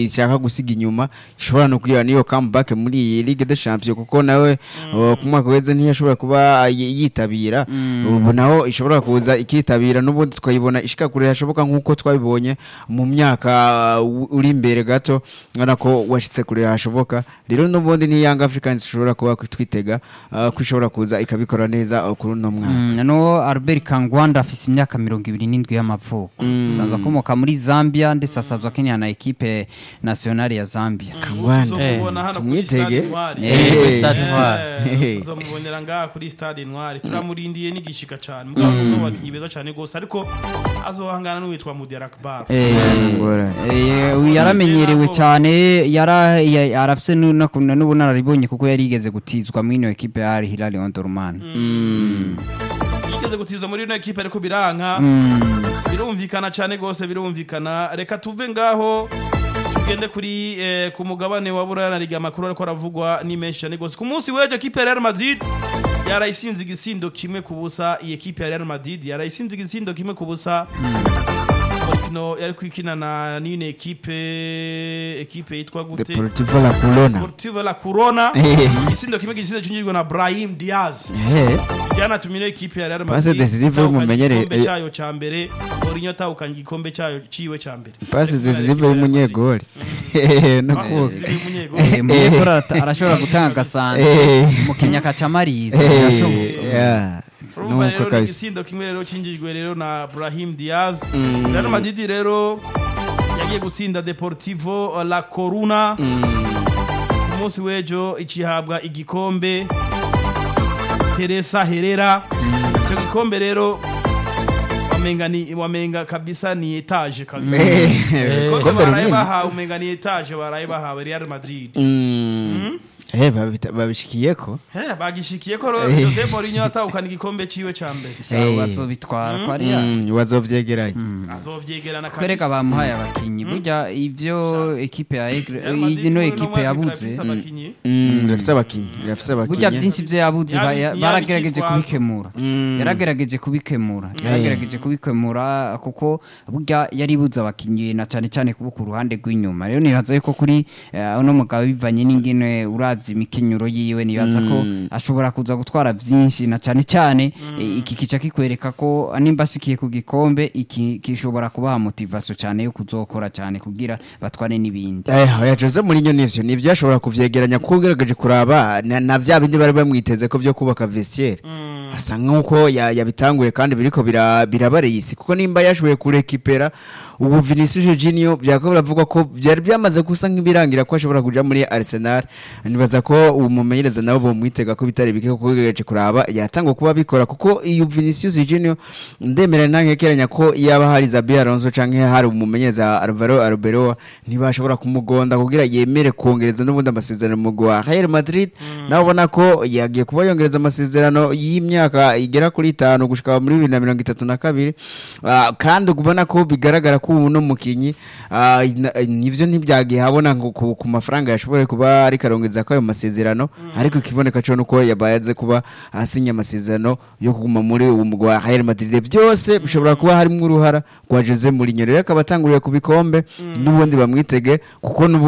ishaka gusiga inyuma ishobora no kugira niyo comeback muri iyi Ligue des Champions kuko nawe uh, ku mwaka weze ntiyashobora kuba yi- yitabira ubu naho ishobora kuza ikitabira n'ubundi twayibona ishika kure hashoboka nk'uko twabibonye mu myaka uh, uri imbere gato ngana ko washitse kure hashoboka rero n'ubundi ni Young Africans ishobora kuba twitega uh, ko ishobora kuza ikabikora neza uh, kuri uno mwaka Mm, no Albert Kangwanda afise imyaka mirongo ibiri n'indwi y'amavuko asanzwe akomoka muri Zambia ndetse asanzwe akinira na ekipe nationale ya Zambia Kangwanda. tuzomubona hano kuri tumwitege. stade intwari Eh, kuri Stade Intwari. Eh, tuzomubonera ngaha kuri stade intwari turamurindiye n'igishika cyane mugabo n'umwe bakinyi beza cyane gose ariko azohangana n'uwitwa Mudiar Akbar Eh, Ngora. eh, uyu yaramenyerewe cyane yara ya- arafise nu- no- n'ubunararibonye kuko yari yigeze gutizwa muri ino ekipe ya Al Hilal Omdurman yigeze gutizwa muri ino ekipe ariko biranka birumvikana cyane gose birumvikana reka tuve ngaho tugende kuri eh, ku mugabane wa buraya liga amakuru ariko aravugwa ni menshi cyane gose ku munsi w'ejo ekipe ya Real Madrid yarayisinze igisindo kimwe ku busa iyi ekipe ya Real Madrid yarayisinze igisindo kimwe ku busa Murikino yari kwikina na nine ekipe ekipe yitwa gute Deportivo La Corona Deportivo La Corona Eh. igisindo kimwe gisindo cyinjirwa na Brahim Diaz Eh. byanatumye ino ekipe ya Real Pase Madrid decisive itahukanye y'umumenyere- igikombe cyayo cya mbere Mourinho atahukanye igikombe cyayo ciwe cya mbere pasi decisive y'umunyegoli no Pase kuvuga decisive y'umunyegoli. Eh, Munyekuru arata- arashobora gutanga agasanzu Eh. mu Kenya kacamarisa Eh, birashoboka yeah. urumva nuko rero ni kabisa igisindo kimwe rero cinjijwe rero na Brahim Diaz Real Madrid rero yagiye gutsinda Deportivo La Coruna ku munsi w'ejo ikihabwa igikombe Teresa Herrera icyo gikombe rero wamenga ni wamenga kabisa ni etage kabisa Eh, Ibikombe igikombe baraye runini. bahawe umenga ni etage baraye bahawe Real Madrid Mm. Eh, babita- babishikiyeko He, bagishikiye ko ro- Eh. Jose Mourinho atahukana igikombe ciwe ca mbere Eh. bazobitwara ko ari Mm, bazovyegeranya azovyegerana kwereka bamuhaye abakinyi burya ivyo ekipe ya Aigle- Real Madrid ino uno ekipe mwaka yabuze irafise abakinyi. Mm, irafise abakinyi irafise burya abakinyi byinshi vyo yabuze Yabi- ba- ya- yabi baragerageje icyitwazo. kubikemura Mm. yaragerageje kubikemura yaragerageje kubikemura kuko burya yaribuze abakinyi na cyane cyane kuba ku ruhande rw'inyuma rero nibaza yuko kuri eh, uno mugabo bivanye n'ingene urazi imikinyuro yiwe nibaza ko ashobora kuza gutwara vyinshi na cyane cyane eh, iki kica kikwereka ko nimba ashikiye ku gikombe iki gishobora kubaha motivation cyane yo kuzokora cyane kugira batware n'ibindi Eh, oya Jose Mourinho nivyo nivyo ashobora kuvyegeranya kuko ugerageje kuraba na, na vya bindi bari bamwiteze ko vyo kubaka vestiaire asa nk'uko ya- yabitanguye kandi biriko bira- birabareye isi kuko nimba yashoboye kurekipera ubu Vinicius Junior byako biravugwa ko byari byamaze gusa nk'ibirangira ko ashobora kuja muri Arsenal nibaza ko umumenyereza nabo bomwitega ko bitari bike kuko ugerageje kuraba yatangwa kuba bikora kuko iyo Vinicius Junior ndemera ntankekeranya ko yaba hari Zabi Alonso canke hari umumenyereza Alvaro Arbeloa ntibashobora kumugonda kugira yemere kongereza n'ubundi amasezerano mu gwa Real Madrid nawe ubona ko yagiye kuba yongereza amasezerano y'imyaka igera kuri itanu gushika muri bibiri na mirongo itatu na kabiri Ah, kandi ubona ko bigaragara ko ubu no mukinyi ah, na- nivyo ntibyagiye habona ngo ku ku mafaranga yashoboye kuba ariko arongeza ko ayo masezerano ariko ikiboneka cyo nuko yabayaze kuba asinya amasezerano yo kuguma muri uwo mugwa wa Real Madrid byose bishobora kuba harimo uruhara rwa Jose Mourinho rero akaba atanguriye ku bikombe n'ubundi bamwitege kuko n'ubu